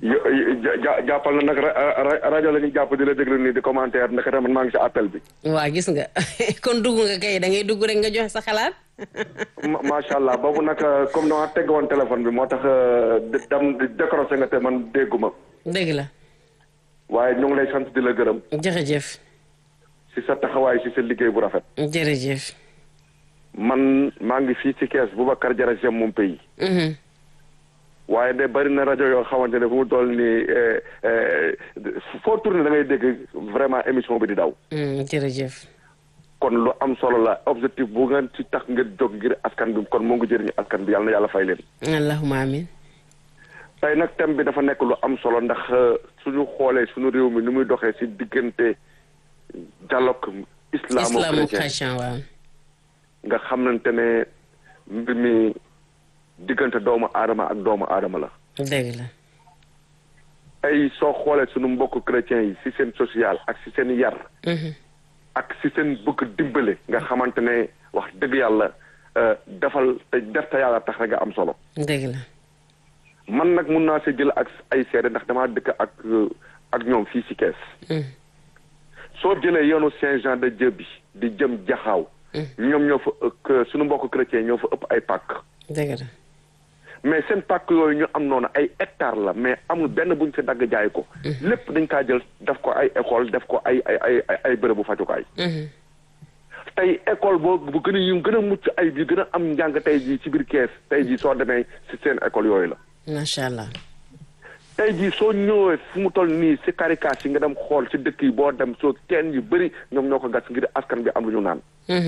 jàppal na nag rajo la ñuy jàpp di la déglu nii di commentaire naka tamit maa ngi si appel bi. waa gis nga kon dugg nga kay da ngay dugg rek nga joxe sa xalaat. macha allah boobu nag comme dama tegg woon téléphone bi moo tax dam décroché nga te man dégguma. dégg la. waaye ñu ngi lay sant di la gërëm. jërëjëf. si sa taxawaay si sa liggéey bu rafet. jërëjëf. man maa ngi fii ci kees Boubacar Diarra J'aime mon pays. waaye de bari na rajo yoo xamante ne fu mu toll nii foo tourné da ngay dégg vraiment émission bi di daw. jërëjëf. kon lu am solo la objectif bu ngeen ci tax nga jóg ngir askan bi kon moo ngi jëriñu askan bi yàlla na yàlla fay leen. allahumma amin. tey nag thème bi dafa nekk lu am solo ndax suñu xoolee suñu réew mi ni muy doxee ci diggante dialogue islamo-chrétien waaw. nga xamante ne mbir mi diggante doomu aadama ak doomu aadama la. dëgg la. ay soo xoolee suñu mbokk chrétiens yi ci seen social ak ci seen yar. ak ci seen bëgg dimbale nga xamante ne wax dëgg yàlla defal te def te yàlla tax rek nga am solo. dëgg la. man nag mun naa si jël ak ay seede ndax damaa dëkk ak ak ñoom fii ci kees. soo jëlee yoonu Saint-Jean de Dieu bi di jëm jaxaaw. ñoom ñoo fa ëpp suñu mbokk chrétien ñoo fa ëpp ay pàkk. dëgg la. mais seen pàkk yooyu ñu am noonu ay hectares la mais amul benn buñ si dagg jaay ko. lépp dañ kaa jël def ko ay école def ko ay ay ay ay bërëbu fajukaay. tey école boobu bu gën a yu gën a mucc ay bi gën a am njàng tey jii ci biir kees tey jii soo demee si seen école yooyu la. macha allah. tey jii soo ñëwee fu mu toll nii si karikaas yi nga dem xool si dëkk yi boo dem soo teen yu bëri ñoom ñoo ko gas ngir askan bi am lu ñu naan.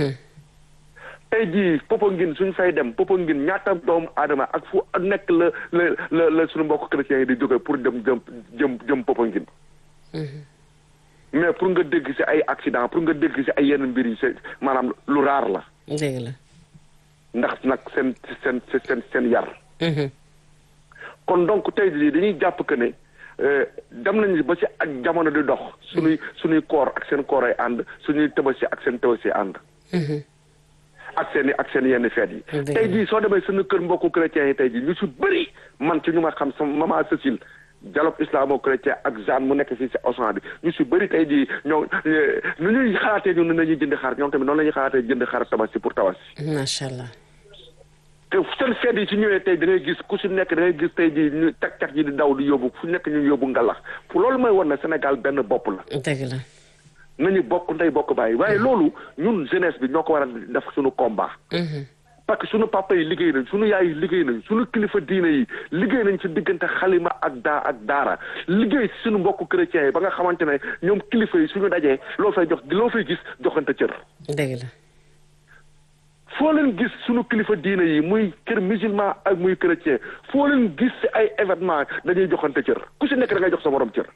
tey jii Popenguine suñ fay dem Popenguine ñaata doomu aadama ak fu nekk la la la la suñu mbokk chrétiens yi di jóge pour dem jëm jëm jëm Popenguine. mais pour nga dégg si ay accident pour nga dégg si ay yenn mbir yi c'est maanaam lu raar la. dëgg la. ndax nag seen seen seen seen yar. kon donc tey jii dañuy jàpp que ne dem nañu ba si ak jamono di dox. suñuy suñuy koor ak seen koor ay ànd suñuy tëbasi ak seen tëbasi ànd. ak seen i ak seen yenn feet yi. tey jii soo demee suñu kër mbokku chrétiens yi tey jii ñu si bëri man ci ñu ma xam sama maman Cécile dialogue islamo-chrétien ak Jeanne mu nekk fii si Auchan bi ñu si bëri tey jii ñoo nu ñuy xalaatee ñun ne nañuy jënd xar ñoom tamit noonu la ñuy xalaatee jënd xar tabaski pour tabaski. macha allah. te seen feet yi su ñëwee tey da ngay gis ku si nekk da ngay gis tey jii ñu teg teg yi di daw di yóbbu fu nekk ñu yóbbu ngalax pour loolu mooy war na Sénégal benn bopp la. dëgg la. nañu bokk ndey bokk bàyyi waaye loolu ñun jeunesse bi ñoo ko war a def suñu combat. parce que suñu papa yi liggéey nañ suñu yaay yi liggéey nañ suñu kilifa diine yi liggéey nañ ci diggante xalima ak daa ak daara liggéey si suñu mbokku chrétiens yi ba nga xamante ne ñoom kilifa yi suñu dajee loo fay jox loo fay gis joxante cër. dëgg la. foo leen gis suñu kilifa diine yi muy kër musulman ak muy chrétien foo leen gis si ay événement dañuy joxante cër ku si nekk da ngay jox sa morom cër.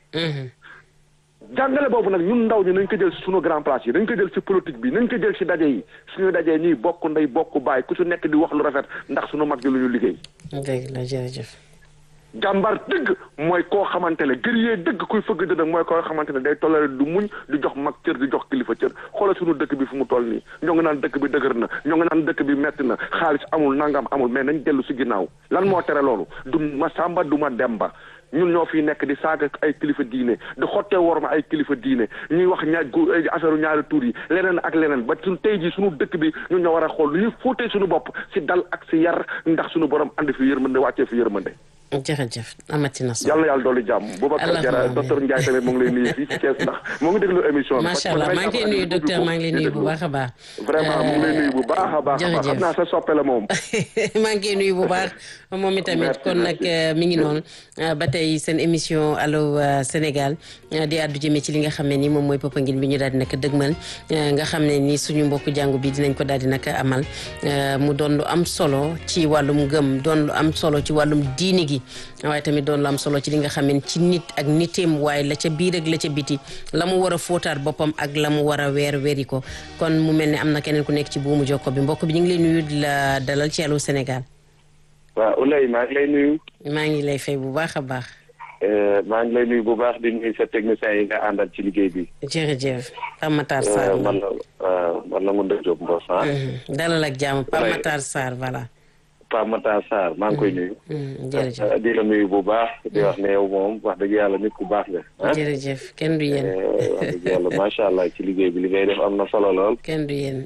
jàngale boobu nag ñun ndaw ñi nañ ko jël si suñu grand place yi nañ ko jël si politique bi nañ ko jël si daje yi suñu dajee ñuy bokk ndey bokk baay ku si nekk di wax lu rafet ndax suñu mag ji lu ñu liggéey. dëgg la jërëjëf. jàmbar dëgg mooy koo xamante ne guerrier dëgg kuy fëgg dëgg mooy koo xamante ne day tollale du muñ di jox mag cër di jox kilifa cër xoolal suñu dëkk bi fu mu toll nii ñoo ngi naan dëkk bi dëgër na ñoo ngi naan dëkk bi metti na xaalis amul nangam amul mais nañ dellu si ginnaaw lan moo tere loolu du ma sàmba du ma demba ñun ñoo fi nekk di saaga ay kilifa diine di xottee worma ay kilifa diine ñuy wax ñaar affaire ñaari tur yi leneen ak leneen ba suñ tey jii suñu dëkk bi ñun ñoo war a xool lu ñuy fóotee suñu bopp si dal ak si yar ndax suñu borom andi fi yërmande wàccee fi yërmande jërëjëf amati na solo yàlla na yàlla dolli jàmm Boubacar Diarra docteur Ndiaye tamit mu ngi lay nuyu fii ci Thiès ndax mu ngi déglu émission bi macha allah maa ngi lay nuyu docteur maa ngi lay nuyu bu baax a baax vraiment mu ngi lay nuyu bu baax a baax jërëjëf xam naa sa soppe la moom maa ngi koy nuyu bu baax moom itamit kon nag mi ngi noonu ba tey seen émission allo Sénégal di àddu jëmee ci li nga xam ne ni moom mooy Popenguine bi ñu daal di nag dëgmal nga xam ne ni suñu mbokku jàngu bi dinañ ko daal di nag amal mu doon lu am solo ci wàllum gëm doon lu am solo ci wàllum diini gi waaye tamit doon lu am solo ci li nga xam ne ci nit ak niteem waaye la ca biir ak la ca biti la mu war a fóotaat boppam ak la mu war a weer weeri ko kon mu mel ne am na keneen ku nekk ci buumu jokko bi mbokk bi ñu ngi lay nuyu di la dalal ci Allô Sénégal. waaw Oulaye maa ngi lay nuyu. maa ngi lay fay bu baax a baax. maa ngi lay nuyu bu baax di nuyu sa technicien yi nga àndal ci liggéey bi. jërëjëf Pape Matar Sarr. man la man la Ngounda Diop Mbos ah. dalal ak jàmm Pape Matar Sarr voilà. Pape Matar Sarr maa ngi koy nuyu. jërëjëf di la nuyu bu baax di wax ne yow moom wax dëgg yàlla nit ku baax nga. jërëjëf kenn du yéen. wax dëgg yàlla macha allah ci liggéey bi li ngay def am na solo lool. kenn du yéen.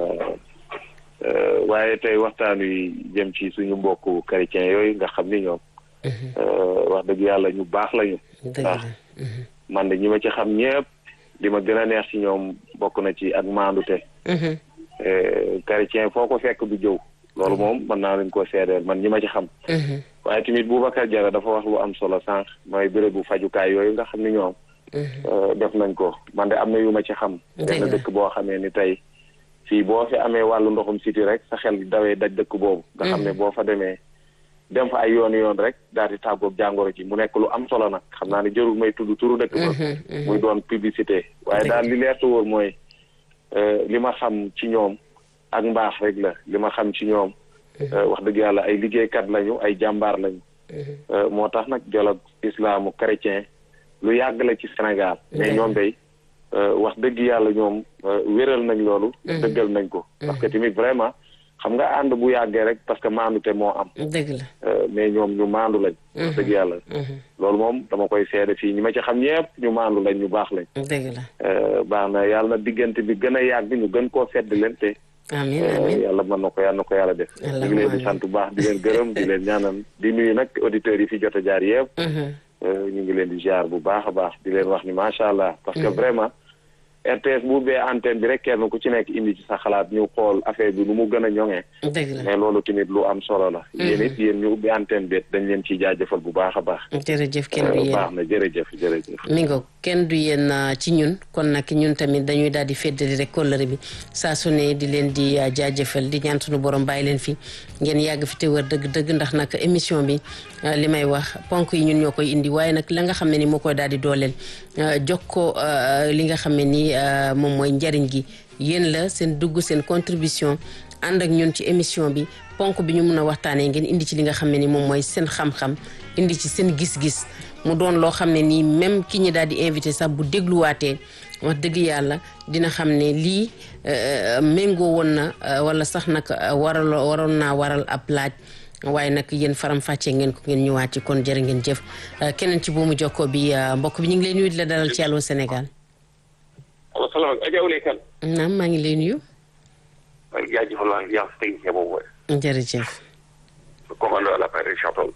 waaye tey waxtaan wi jëm ci suñu mbokku chrétien yooyu nga xam ni ñoom. wax dëgg yàlla ñu baax lañu. dëgg la man de ñi ma ci xam ñëpp li ma gën a neex ci ñoom bokk na ci ak maandute. chrétien foo ko fekk du jëw. loolu moom mën naa leen koo seedeel man ñi ma ci xam. waaye tamit Boubacar Diarra dafa wax lu am solo sànq mooy bérébu fajukaay yooyu nga xam ni ñoom. def nañ ko man de am na yu ma ci xam. benn dëkk boo xamee ni tey fii boo fi amee wàllu ndoxum siti rek sa xel dawee daj dëkk boobu. nga xam ne boo fa demee dem fa ay yoon yoon rek daal di tàggoog jàngoro ji mu nekk lu am solo nag xam naa ne jërul may tudd turu dëkk ba. muy doon publicité. waaye daal li leer te wóor mooy li ma xam ci ñoom. ak mbaax rek la li ma xam ci ñoom wax dëgg yàlla ay liggéeykat lañu ay jàmbaar lañu moo tax nag dialogue islamu chrétien lu yàgg la ci Sénégal mais ñoom day wax dëgg yàlla ñoom wéral nañ loolu dëggal nañ ko parce que tamit vraiment xam nga ànd bu yàggee rek parce que maandute moo am dëgg la mais ñoom ñu maandu lañ wax dëgg yàlla loolu moom dama koy seede fii ñi ma ci xam ñëpp ñu maandu lañ ñu baax lañ dëgg la baax na yàlla na diggante bi gën a yàgg ñu gën koo fedd leen te amiin amiin yàlla mën na ko yàlla na ko yàlla def ñu ngi leen di sant bu baax di leen gërëm di leen ñaanal di nuyu nag auditeurs yi fi jot a jaar yëpp ñu ngi leen di jaar bu baax a baax di leen wax ni macha allah parce que vraiment RTS bu ubbee antenne bi rek kenn ku ci nekk indi ci sa xalaat ñu xool affaire bi nu mu gën a ñoŋee dëgg la mais loolu tamit lu am solo la yéen it yéen ñu ubbi antenne bi dañ leen ciy jaajëfal bu baax a baax jërëjëf kenn du yéen baax na jërëjëf jërëjëf mi ngo kenn du yéen ci ñun kon nag ñun tamit dañuy daal di feddali rek kóllëre bi saa su ne di leen di jaajëfal di ñaan suñu borom bàyyi leen fi ngeen yàgg fi te wër dëgg-dëgg ndax nag émission bi li may wax ponk yi ñun ñoo koy indi waaye nag la nga xam ne ni moo koy daal di dooleel jox ko li nga xam ne ni moom mooy njariñ gi yéen la seen dugg seen contribution ànd ak ñun ci émission bi ponk bi ñu mun a waxtaanee ngeen indi ci li nga xam ne ni moom mooy seen xam-xam indi ci seen gis-gis mu doon loo xam ne nii même ki ñi daal di invité sax bu dégluwaatee wax dëgg yàlla dina xam ne lii méngoo woon na wala sax nag waral waroon naa waral ab laaj waaye nag yéen faram fàccee ngeen ko ngeen ñëwaat ci kon jërë ngeen jëf keneen ci boomu jokko bi mbokk bi ñu ngi lay nuyu di la dalal ci Allô Sénégal. allo salaamaaleykum Adja Ouleye Kane. naam maa ngi lay nuyu. waaye jaajëfal naa yàlla si technicien boobu. jërëjëf. commando à l'appareil Richard Toll.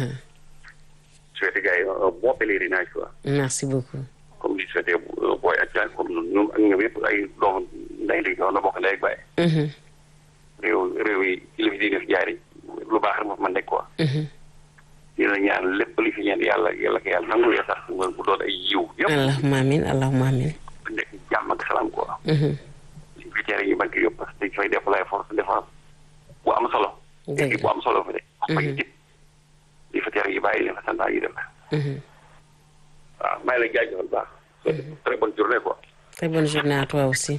souhaité gars yi un bon pèlerinage quoi. merci beaucoup. comme li souhaité booy ak jaay comme ñun ak ñoom yëpp ay doomu nday li na bokk ndey ak baay. réew réew yi kilifa yi def jaar yi lu baax rek moo fa mën nekk quoi. dina ñaan lépp li fi ñaan yàlla yàlla ko yàlla nangu ya sax mu doon ay yiw yëpp. allahumma amin allahumma amin. nekk jàmm ak salaam quoi. suñ fi tere yi banque yëpp parce que dañ fay déployer force de défense bu am solo. dëgg bu am solo fa de. wax fa jib li fa tere yi bàyyi leen fa santaa yi def. waaw maa ngi lay jaajëfal baax. très bonne journée quoi. très bonne journée à toi aussi.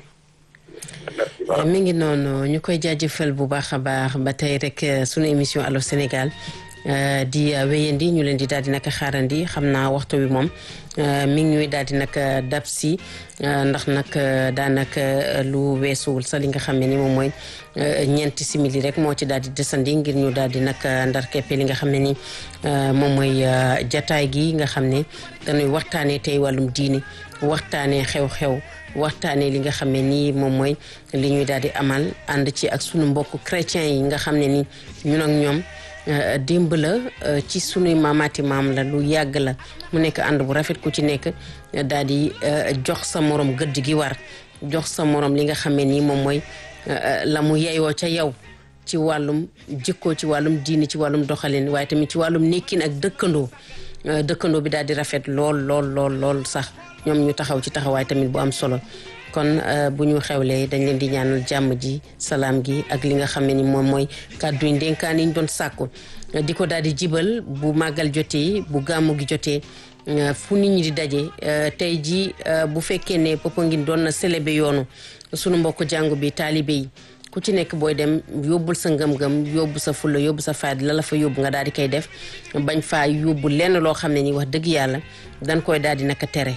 mi ngi noonu ñu koy jaajëfal bu baax a baax ba tey rek sunu émission Allô Sénégal di wéyandi ñu leen di daal di naka xaarandi xam naa waxtu wi moom mi ngi ñuy daal di naka dab si ndax nag daanaka lu weesuwul sax li nga xam ne ni moom mooy ñeenti simili rek moo ci daal di desandi ngir ñu daal di naka ndar keppe li nga xam ne ni moom mooy jataay gi nga xam ne dañuy waxtaanee tey wàllum diini waxtaanee xew-xew. waxtaanee li nga xam ne nii moom mooy li ñuy daal di amal ànd ci ak sunu mbokku chrétiens yi nga xam ne ni ñun ak ñoom démb la ci sunuy maamaati maam la lu yàgg la mu nekk ànd bu rafet ku ci nekk daal di jox sa morom gëdd gi war jox sa morom li nga xam ne nii moom mooy la mu yeyoo ca yow ci wàllum jikkoo ci wàllum diini ci wàllum doxalin waaye tamit ci wàllum nekkin ak dëkkandoo dëkkandoo bi daal di rafet lool lool lool lool sax ñoom ñu taxaw ci taxawaay tamit bu am solo kon bu ñu xewlee dañ leen di ñaanal jàmm ji salaam gi ak li nga xam ne ni moom mooy kàddu yi ndénkaan yi ñu doon sàkku di ko daal di jibal bu màggal jotee bu gàmmu gi jotee fu nit ñi di daje tey ji bu fekkee ne Popenguine doon na célébrer yoonu sunu mbokk jàngu bi taalibe yi ku ci nekk booy dem yóbbul sa ngëm-ngëm yóbbu sa fulla yóbbu sa fayda la la fa yóbbu nga daal di koy def bañ faa yóbbu lenn loo xam ne ni wax dëgg yàlla dañ koy daal di naka tere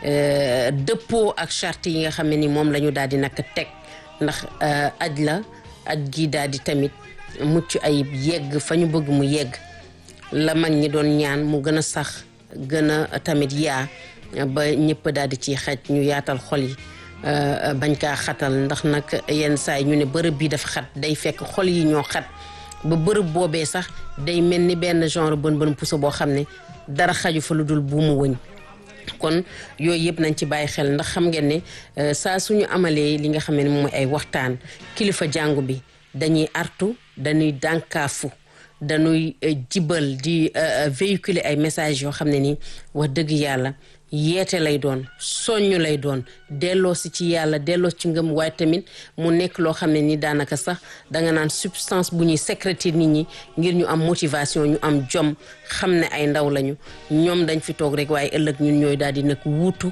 dëppoo ak charte yi nga xam ne ni moom la ñu daal di naka teg ndax aj la aj gi daal di tamit mucc ayib yegg fa ñu bëgg mu yegg la mag ñi doon ñaan mu gën a sax gën a tamit yaa ba ñëpp daal di ci xaj ñu yaatal xol yi bañ kaa xatal ndax nag yenn saa yi ñu ne bërëb bi dafa xat day fekk xol yi ñoo xat ba bërëb boobee sax day mel ni benn genre bën bën puso boo xam ne dara xaju fa lu dul buumu wëñ kon yooyu yëpp nañ ci bàyyi xel ndax xam ngeen ne saa suñu amalee li nga xam ne mooy ay waxtaan kilifa jàngu bi dañuy artu dañuy dànkaafu dañuy jibal di véhiculer ay messages yoo xam ne nii wax dëgg yàlla yeete lay doon soññ lay doon delloo si ci yàlla delloo ci ngëm waaye tamit mu nekk loo xam ne ni daanaka sax danga naan substance bu ñuy sécréter nit ñi ngir ñu am motivation ñu am jom xam ne ay ndaw lañu ñoom dañ fi toog rek waaye ëllëg ñun ñooy daal di nag wuutu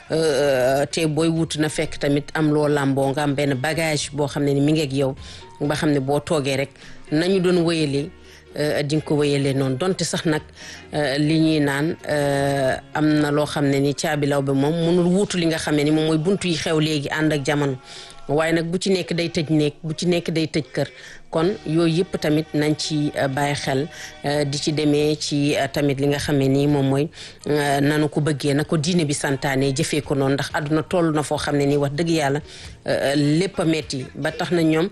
te booy wuutu na fekk tamit am loo làmboo nga am benn bagage boo xam ne ni mi ngi ak yow ba xam ne boo toogee rek nañu doon wéyalee di nga ko wéyalee noonu donte sax nag li ñuy naan am na loo xam ne ni caabi law bi moom mënul wuutu li nga xam ne ni moom mooy buntu yi xew léegi ànd ak jamono waaye nag bu ci nekk day tëj néeg bu ci nekk day tëj kër kon yooyu yëpp tamit nañ ci bàyyi xel di ci demee ci tamit li nga xam ne nii moom mooy nanu ko bëggee na ko diine bi santaane jëfee ko noonu ndax àdduna toll na foo xam ne nii wax dëgg yàlla lépp a metti ba tax na ñoom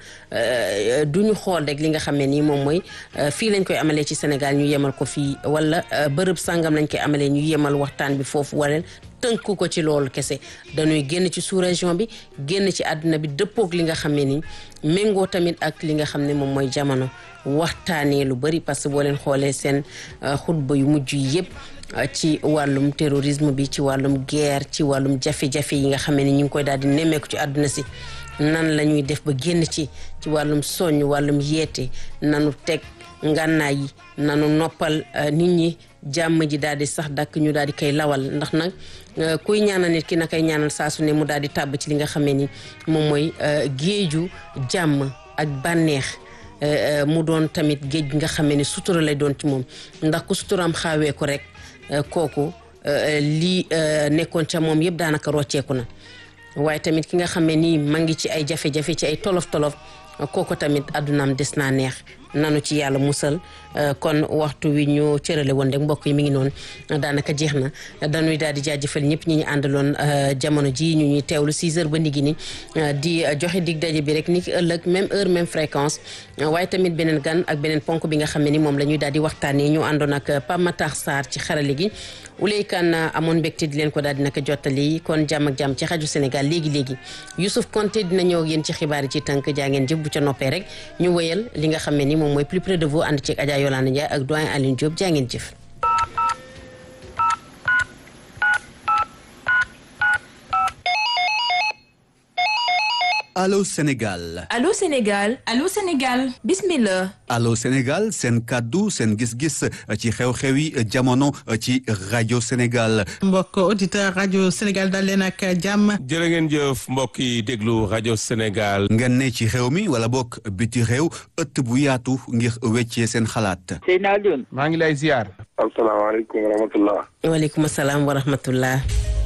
du ñu xool rek li nga xam ne nii moom mooy fii lañ koy amalee ci Sénégal ñu yemal ko fii wala bërëb sangam lañ koy amalee ñu yemal waxtaan bi foofu wala tënk ko ci loolu kese dañuy génn ci sous région bi génn ci àdduna bi dëppoog li nga xam ne ni méngoo tamit ak li nga xam ne moom mooy jamono waxtaanee lu bari parce que boo leen xoolee seen xutba yu mujj yi yëpp ci wàllum terrorisme bi ci wàllum guerre ci wàllum jafe-jafe yi nga xam ne ni ñu ngi koy daal di nemmeeku ci àdduna si nan la ñuy def ba génn ci ci wàllum soññ wàllum yeete nanu teg ngànnaay yi nanu noppal nit ñi jàmm ji daal di sax dakk ñu daal di koy lawal ndax nag kuy ñaanal nit ki na koy ñaanal saa su ne mu daal di tàbb ci li nga xamee ni moom mooy géeju jàmm ak bànneex mu doon tamit géej gi nga xamee ni sutura lay doon ci moom ndax ku suturaam xaawee ko rek kooku lii nekkoon ca moom yëpp daanaka rocceeku na waaye tamit ki nga xamee ni ma ngi ci ay jafe-jafe ci ay tolof-tolof kooku tamit àddunaam des naa neex nanu ci yàlla musal kon waxtu wi ñu cërale woon rek mbokk yi mi ngi noonu daanaka jeex na dañuy daal di jaajëfal ñëpp ñi ñu àndaloon jamono ji ñu ñuy teewlu 6 heures ba nigi ni di joxe dig daje bi rek ni ki ëllëg même heure même fréquence waaye tamit beneen gan ak beneen ponk bi nga xam ne ni moom la ñuy daal di waxtaanee ñu àndoon ak Pape Matar Sarr ci xarale gi Ulay Kan amoon mbégte di leen ko daal di naka jottali kon jàmm ak jàmm ci xaju Sénégal léegi léegi Youssouf Konté dina ñëw ak yéen ci xibaar yi ci tënk jaa ngeen jëf bu ca noppee rek ñu wéyal li nga xam ne ni moom mooy plus près de vous ànd ceeg Adja Yolande Ndiaye ak doyen Aline Diop jaa ngeen jëf. Allô Sénégal. Allô Sénégal. Allô Sénégal. Bismillah. Allô Sénégal seen kàddu seen gis-gis ci xew-xewi jamono ci rajo Sénégal. mbokk auditeur rajo Sénégal dal leen ak jàmm. jërë ngeen jëf mbokk yi déglu rajo Sénégal. ngeen ne ci xew mi wala bokk biti réew ëtt bu yaatu ngir weccee seen xalaat. Seydina Alioune. maa ngi lay ziar. asalaamaaleykum wa rahmatullah. waaleykum salaam wa rahmatullah.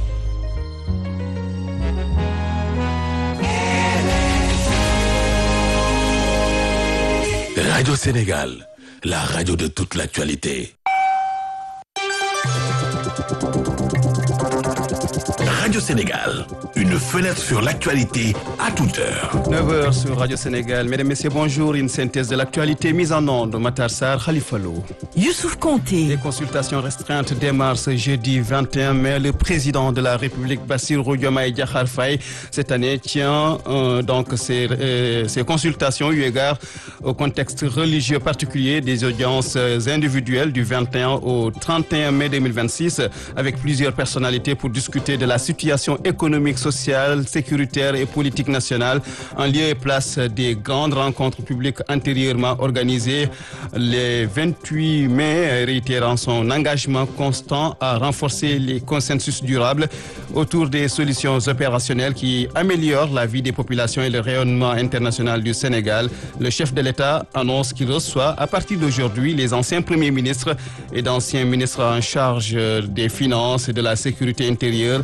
Radio Sénégal, la radio de toute l'actualité. Radio Sénégal, une fenêtre sur l'actualité à toute heure. 9h sur Radio Sénégal. Mesdames, Messieurs, bonjour. Une synthèse de l'actualité mise en onde. Matar Sarr, Khalifa Lo. Youssouf Konté. Les consultations restreintes démarrent ce jeudi 21 mai. Le président de la République, Bassirou Diomaye Diakhar Faye, cette année tient euh, donc ces, euh, ces consultations eu égard au contexte religieux particulier des audiences individuelles du 21 au 31 mai 2026 avec plusieurs personnalités pour discuter de la situation économique, sociale, sécuritaire et politique nationale en lieu et place des grandes rencontres publiques antérieurement organisées les 28 mai, réitérant son engagement constant à renforcer les consensus durables autour des solutions opérationnelles qui améliorent la vie des populations et le rayonnement international du Sénégal. Le chef de l'État annonce qu'il reçoit à partir d'aujourd'hui les anciens premiers ministres et d'anciens ministres en charge des finances et de la sécurité intérieure. Il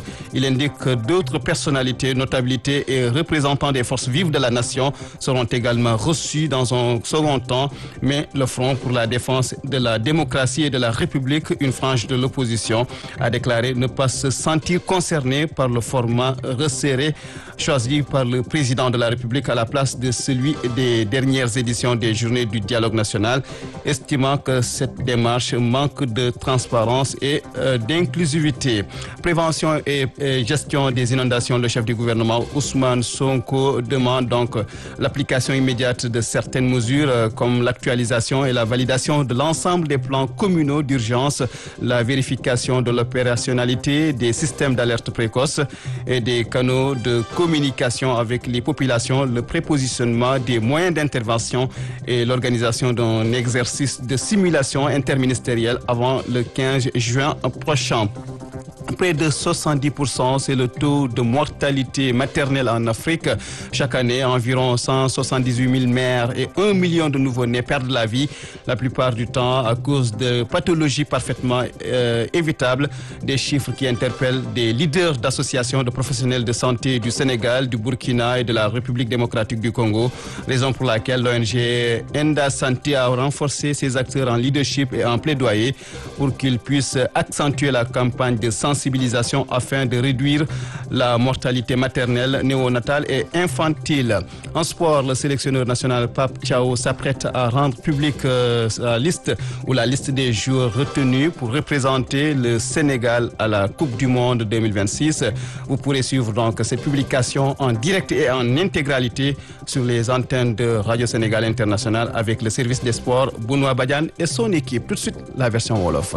Il indique que d'autres personnalités, notabilités et représentants des forces vives de la nation seront également reçus dans un second temps, mais le Front pour la défense de la démocratie et de la République, une frange de l'opposition, a déclaré ne pas se sentir concerné par le format resserré choisi par le président de la République à la place de celui des dernières éditions des Journées du dialogue national, estimant que cette démarche manque de transparence et euh, d'inclusivité. Prévention et, et gestion des inondations, le chef du gouvernement Ousmane Sonko demande donc l'application immédiate de certaines mesures euh, comme l'actualisation et la validation de l'ensemble des plans communaux d'urgence, la vérification de l'opérationnalité des systèmes d'alerte précoce et des canaux de communication avec les populations, le prépositionnement des moyens d'intervention et l'organisation d'un exercice de simulation interministérielle avant le 15 juin prochain. Près de 70%, c'est le taux de mortalité maternelle en Afrique. Chaque année, environ 178 000 mères et 1 million de nouveau-nés perdent la vie, la plupart du temps à cause de pathologies parfaitement euh, évitables. Des chiffres qui interpellent des leaders d'associations de professionnels de santé du Sénégal, du Burkina et de la République démocratique du Congo. Raison pour laquelle l'ONG Enda Santé a renforcé ses acteurs en leadership et en plaidoyer pour qu'ils puissent accentuer la campagne de sensibilisation afin de réduire la mortalité maternelle, néonatale et infantile. En sport, le sélectionneur national Pape Thiaw s'apprête à rendre publique euh, sa liste ou la liste des joueurs retenus pour représenter le Sénégal à la Coupe du Monde 2026. Vous pourrez suivre donc cette publication en direct et en intégralité sur les antennes de Radio Sénégal International avec le service des sports Benoît Badiane et son équipe. Tout de suite, la version Wolof.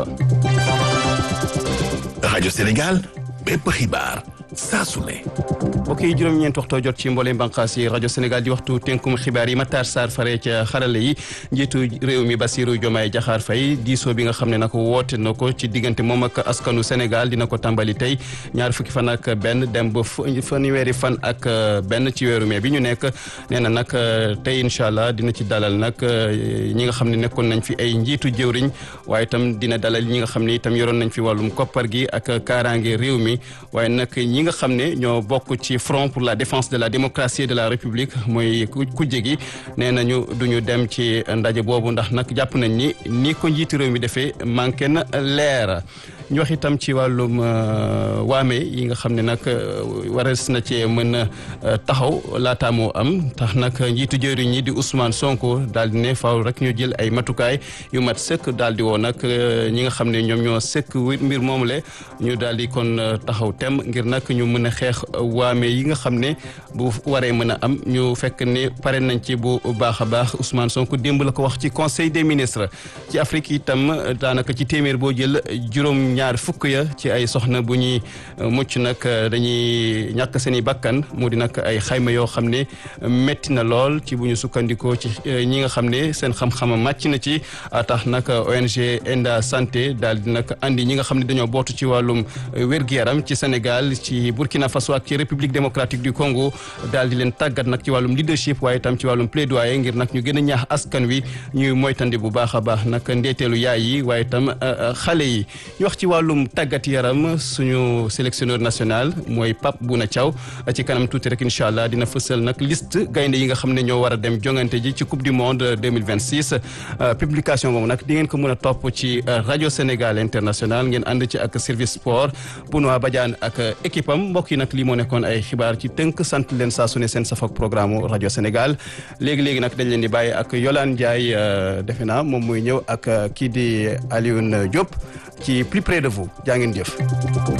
Radio Sénégal bépp xibaar saa su ne. mbokk yi juróom-ñeent waxtoo jot ci mboolem bànqaas yi rajo Sénégal di waxtu tënkum xibaar yi Matar Sarr fare ca xarale yi njiitu réew mi Bassirou Diomaye Diakhar Faye diisoo bi nga xam ne nag woote na ko ci diggante moom ak askanu Sénégal dina ko tàmbali tey ñaar fukki fan ak benn dem ba fanweeri fan ak benn ci weeru mai bi ñu nekk nee na nag tey incha allah dina ci dalal nag ñi nga xam ne nekkoon nañ fi ay njiitu jëwriñ waaye itam dina dalal ñi nga xam ne itam yoroon nañ fi wàllum koppar gi ak kaaraange réew mi waaye nag ñi nga xam ne ñoo bokk ci front pour la défense de la démocratie et de la république mooy kujje gi nee nañu duñu dem ci ndaje boobu ndax nag jàpp nañ ni ni ko njiitu réew mi defee manqué na leer ñu wax itam ci wàllum waame yi nga xam ne nag warees na cee mën a taxaw laataa moo am tax nag njiitu jëriñ ñi di Ousmane Sonko daal di ne faaw rek ñu jël ay matukaay yu mat sëkk daal di woo nag ñi nga xam ne ñoom ñoo sëkk mbir moomu le ñu daal di kon taxaw tem ngir nag ñu mën a xeex waame yi nga xam ne bu waree mën a am ñu fekk ne pare nañ ci bu baax a baax Ousmane Sonko démb la ko wax ci conseil des ministres ci Afrique itam daanaka ci téeméer boo jël juróom. ñaar fukk ya ci ay soxna bu ñuy mucc nag dañuy ñàkk seen i bakkan mu di nag ay xayma yoo xam ne métti na lool ci bu ñu sukkandikoo ci ñi nga xam ne seen xam-xama màcc na ci tax nag ONG Enda Santé daal di nag andi ñi nga xam ne dañoo bootu ci wàllum wér-gu-yaram ci Sénégal ci Burkina Faso ak ci République démocratique du Congo daal di leen tàggat nag ci wàllum leadership waaye itam ci wàllum plaidoyer ngir nag ñu gën a ñaax askan wi ñuy moytandi bu baax a baax nag ndeeteelu yaay yi waaye itam xale yi ñu wax ci wàllum tàggat yaram suñu sélectionneur national mooy Pape Bouna Thiaw ci kanam tuuti rek incha allah dina fësal nag liste gaynde yi nga xam ne ñoo war a dem jongante ji ci coupe du monde 2026 publication boobu nag di ngeen ko mën a topp ci rajo Sénégal international ngeen ànd ci ak service sport Benoît Badiane ak équipe am mbokk yi nag lii moo nekkoon ay xibaar ci tënk sant leen saa su ne seen safak programme rajo Sénégal léegi léegi nag dañ leen di bàyyi ak Yolande Ndiaye defe naa moom muy ñëw ak kii di Alioune Diop ci plus près de vous jaa ngeen jëf